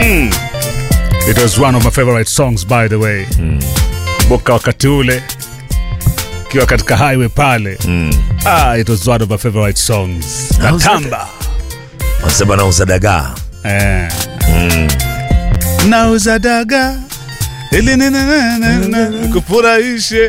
It was one of my favorite songs by the way. Kumbuka wakati ule kiwa katika highway pale. Ah, it was one of my favorite songs. Nauza Natamba. Wanasema nauza dagaa. Eh. Nauza daga ili ni- na- na- na- na- kufurahishe.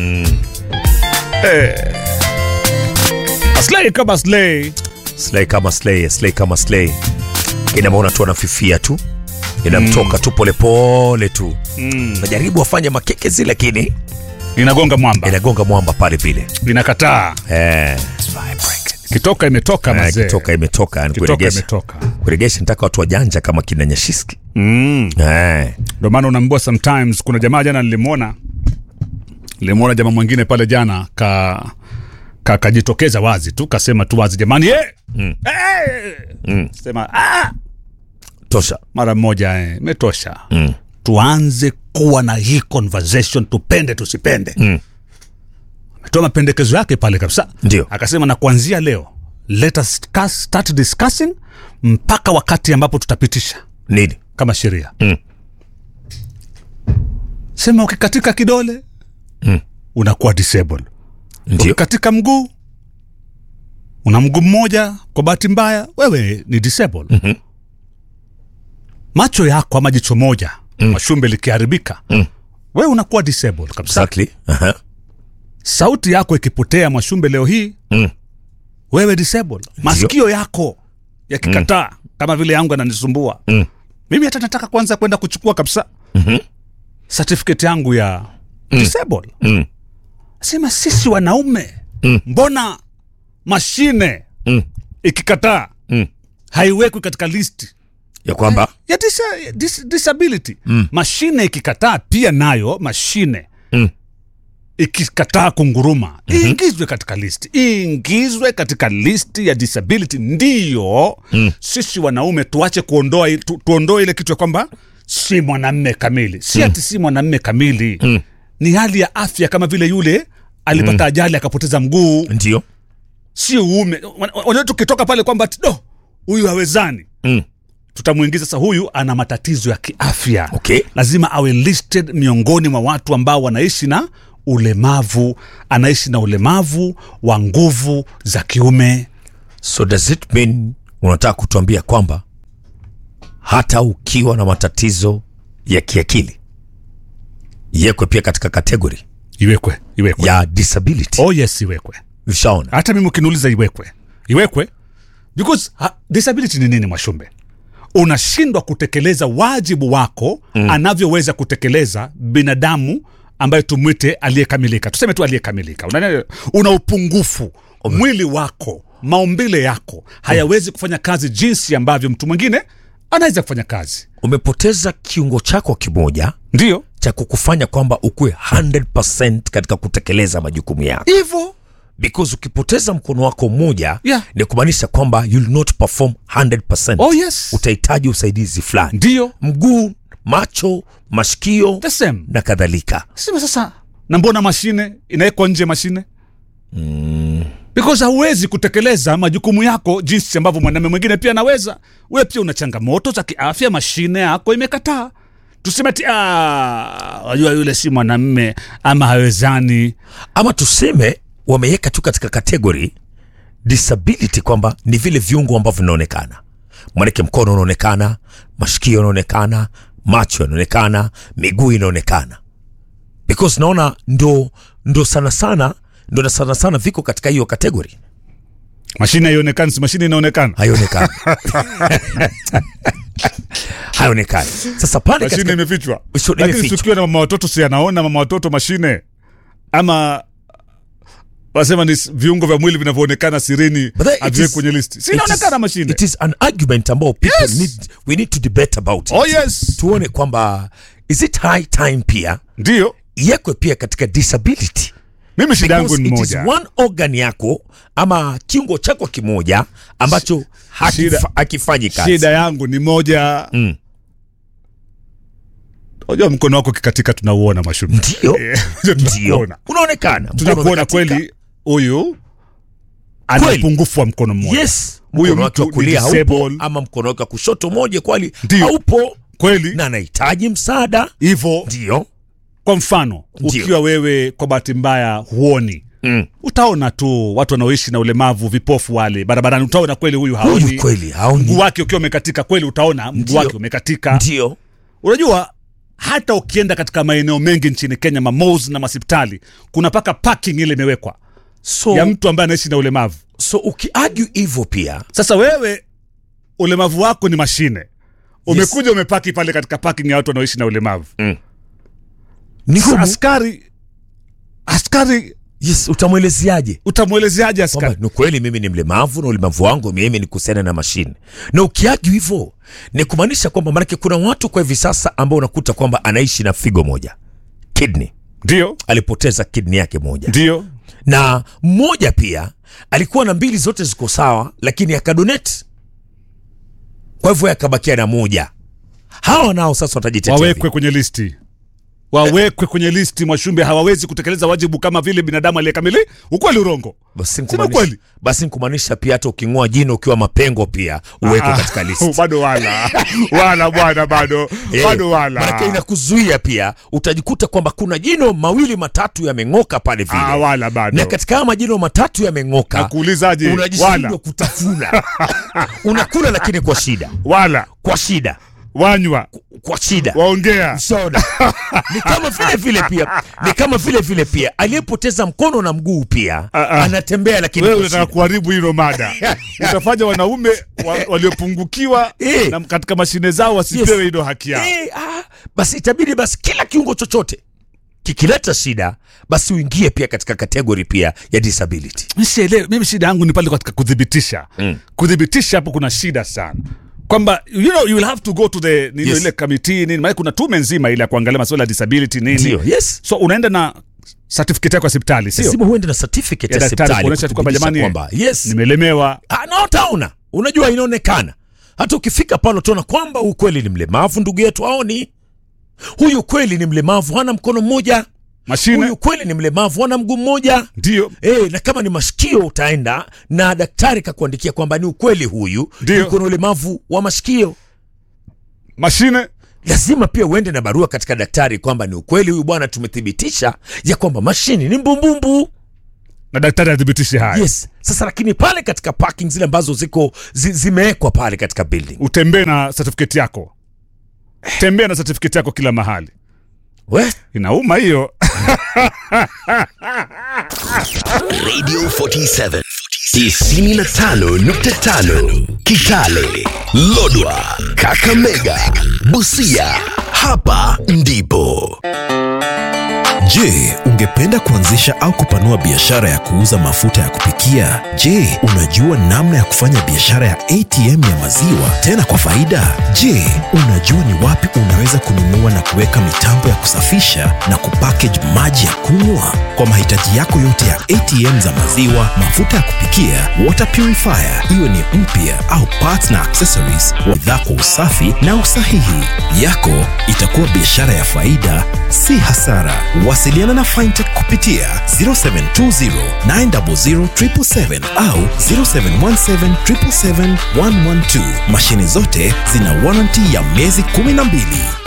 Eh. Aslay kama slay. Slay kama slay, slay kama slay. Inamaona tu anafifia tu. Inamtoka tu polepole tu. Najaribu afanye makekezi lakini Inagonga mwamba. inagonga mwamba pale vile. Inakataa. Eh. Kitoka imetoka Eh, mazee. Kitoka imetoka, yani Kitoka kuregesha. imetoka. Kuregesha nataka watu wajanja kama kina Nyashiski. Mm. Eh. Ndio maana unaambua sometimes kuna jamaa jana nilimwona nilimwona jamaa mwingine pale jana ka ka- kajitokeza wazi tu kasema tu wazi jamani eh mm. Mm. sema ah Tosha. mara moja eh imetosha Mm. tuanze kuwa na hii conversation tupende tusipende Mm. ametoa mapendekezo yake pale kabisa Ndio. akasema na kuanzia leo let us discuss, start discussing mpaka wakati ambapo tutapitisha Nini? kama sheria Mm. sema ukikatika kidole Mm. unakuwa disabled Ndio. ukikatika mguu una mguu mmoja kwa bahati mbaya wewe ni disabled Mhm. macho yako ama jicho moja mm. mashumbe likiharibika Mm. wewe unakuwa disabled kabisa Exactly. Aha. sauti yako ikipotea mashumbe leo hii Mm. wewe disabled masikio yako yakikataa kama vile yangu yananisumbua Mm. mimi hata nataka kwanza kwenda kuchukua kabisa Mhm. certificate yangu ya disabled Mm. sema sisi wanaume Mm. mbona mashine Mm. ikikataa Mm. haiwekwi katika listi Ya kwamba ya disa, dis, disability mm. mashine ikikataa pia nayo mashine Mm. ikikataa kunguruma mm-hmm. iingizwe katika listi iingizwe katika listi ya disability ndiyo mm. sisi wanaume tuache kuondoa i- tu, tuondoe ile kitu ya kwamba si mwanamme kamili si ati si mwanamme kamili mm. ni hali ya afya kama vile yule alipata mm. ajali akapoteza mguu ndio. si uume unajua tukitoka pale kwamba ati, do huyu hawezani Mm. tutamwingiza sasa huyu ana matatizo ya kiafya Okay. lazima awe listed miongoni mwa watu ambao wanaishi na ulemavu anaishi na ulemavu wa nguvu za kiume So does it mean unataka kutuambia kwamba hata ukiwa na matatizo ya kiakili yekwe pia katika kategori iwekwe iwekwe ya disability? oh yes iwekwe Ushaona? hata mimi ukiniuliza iwekwe iwekwe because ha, disability ni nini mwashumbe unashindwa kutekeleza wajibu wako mm. anavyoweza kutekeleza binadamu ambaye tumwite aliyekamilika tuseme tu aliyekamilika una, una upungufu mwili wako maumbile yako hayawezi kufanya kazi jinsi ambavyo mtu mwingine anaweza kufanya kazi Umepoteza kiungo chako kimoja ndio cha kukufanya kwamba ukuwe 100% katika kutekeleza majukumu yako, hivyo because ukipoteza mkono wako mmoja Yeah. ni kumaanisha kwamba you'll not perform 100%. oh yes Utahitaji usaidizi fulani, ndio mguu, macho, mashikio the same na kadhalika. sema sasa na mbona mashine inawekwa nje mashine mm. because hauwezi kutekeleza majukumu yako jinsi ambavyo mwanamume mwingine pia anaweza wewe pia una changamoto za kiafya mashine yako imekataa tuseme ti "Ah, wajua yule si mwanamme ama hawezani ama tuseme wameweka tu katika kategori disability kwamba ni vile viungo ambavyo vinaonekana mwanake mkono unaonekana mashikio yanaonekana macho yanaonekana miguu inaonekana because naona ndo ndo sana sana ndo na sana sana viko katika hiyo kategori mashine haionekani si mashine inaonekana haionekani haionekani sasa pale mashine katika imefichwa Sio, lakini imefichwa. tukiwa na mama watoto si anaona mama watoto mashine ama wasema ni s- viungo vya mwili vinavyoonekana sirini But that- it haviwekwi is- kwenye listi it si inaonekana is- mashine it is an argument ambao people Yes. need, we need to debate about it. oh yes tuone kwamba is it high time pia ndio iwekwe pia katika disability mimi shida yangu Because ni it is moja one organ yako ama kiungo chako kimoja ambacho hakifa, Shida- hakifanyi kazi shida yangu ni moja Mm. unajua mkono wako kikatika tunauona mashumu ndio Eh, ndio tunakuona unaonekana Mkono tunakuona umekatika. kweli huyu ana Kweli. upungufu wa mkono mmoja yes Huyo mkono wake wa mtu ni kulia haupo disable. ama mkono wake wa kushoto moja kwali Ndio. haupo kweli na anahitaji msaada hivyo ndio kwa mfano Ndio. ukiwa wewe kwa bahati mbaya huoni mm. utaona tu watu wanaoishi na ulemavu vipofu wale barabarani utaona kweli huyu haoni huyu kweli mguu haoni wake ukiwa umekatika kweli utaona mguu Ndio. wake umekatika ndio unajua hata ukienda katika maeneo mengi nchini kenya mamos na masipitali kuna paka parking ile imewekwa so, ya mtu ambaye anaishi na ulemavu so ukiargue hivyo pia sasa wewe ulemavu wako ni mashine umekuja umepaki pale katika parking ya watu wanaoishi na ulemavu ni Sasa ngumu askari askari yes utamwelezeaje utamwelezeaje kwamba askari ni kweli mimi ni mlemavu na ulemavu wangu mimi ni kuhusiana na mashine na ukiaju hivyo ni kumaanisha kwamba maanake kuna watu kwa hivi sasa ambao unakuta kwamba anaishi na figo moja kidney ndio alipoteza kidney yake moja ndio na mmoja pia alikuwa na mbili zote ziko sawa lakini akadonate kwa hivyo akabakia na moja hawa nao sasa watajitetea wawekwe vipi? kwenye listi wawekwe kwenye listi mwashumbe hawawezi kutekeleza wajibu kama vile binadamu aliyekamili ukweli urongo basi Sema nikumaanisha- kweli. basi nikumaanisha pia hata uking'oa jino ukiwa mapengo pia uwekwe Ah, katika listi bado wala wala bwana bado Eh, bado manake wala inakuzuia pia utajikuta kwamba kuna jino mawili matatu yameng'oka pale vile Ah, wala bado na katika haya majino matatu yameng'oka nakuulizaje unajishindwa wala kutafuna unakula lakini kwa shida wala kwa shida wanywa kwa shida waongea Sawa. ni kama vile vile pia ni kama vile vile pia aliyepoteza mkono na mguu pia Ah, ah. anatembea lakini wewe kwa unataka shida. kuharibu hilo mada utafanya wanaume wa, waliopungukiwa Eh. na katika mashine zao wasipewe Yes. hilo haki yao Eh, ah, basi itabidi basi kila kiungo chochote kikileta shida basi uingie pia katika kategori pia ya disability Sielewi, mimi shida yangu ni pale katika kudhibitisha Mm. kudhibitisha hapo kuna shida sana kwamba you know you will have to go to the nini Yes. ile committee nini maana kuna tume nzima ile ya kuangalia masuala ya disability nini ndio yes so unaenda na certificate yako ya hospitali sio lazima uende na certificate Ya ya daktari hospitali kuonyesha tu kwamba kuthibitisha jamani, kwamba yes nimelemewa Ah, na utaona unajua inaonekana hata ukifika pale utaona kwamba huyu kweli ni mlemavu ndugu yetu aoni huyu kweli ni mlemavu hana mkono mmoja mashine huyu kweli ni mlemavu hana mguu mmoja ndio E, na kama ni mashikio utaenda na daktari kakuandikia kwamba ni ukweli huyu Ndio. yuko na ulemavu wa mashikio mashine lazima pia uende na barua katika daktari kwamba ni ukweli huyu bwana tumethibitisha ya kwamba mashini ni mbumbumbu na daktari athibitishe haya yes sasa lakini pale katika parking zile ambazo ziko zi, zimewekwa pale katika building utembee na certificate yako tembea na certificate yako kila mahali we inauma hiyo Radio 47 95.5 Kitale, Lodwa, Kakamega, Busia. Hapa ndipo. Je, ungependa kuanzisha au kupanua biashara ya kuuza mafuta ya kupikia? Je, unajua namna ya kufanya biashara ya ATM ya maziwa tena kwa faida? Je, unajua ni wapi unaweza kununua na kuweka mitambo ya kusafisha na kupackage maji ya kunywa? Kwa mahitaji yako yote ya ATM za maziwa, mafuta ya kupikia, water purifier, iwe ni mpya au parts na accessories, bidhaa kwa usafi na usahihi. Yako itakuwa biashara ya faida, si hasara. Wasiliana na Fintech kupitia 0720 900 777 au 0717 777 112. Mashine zote zina warranty ya miezi 12.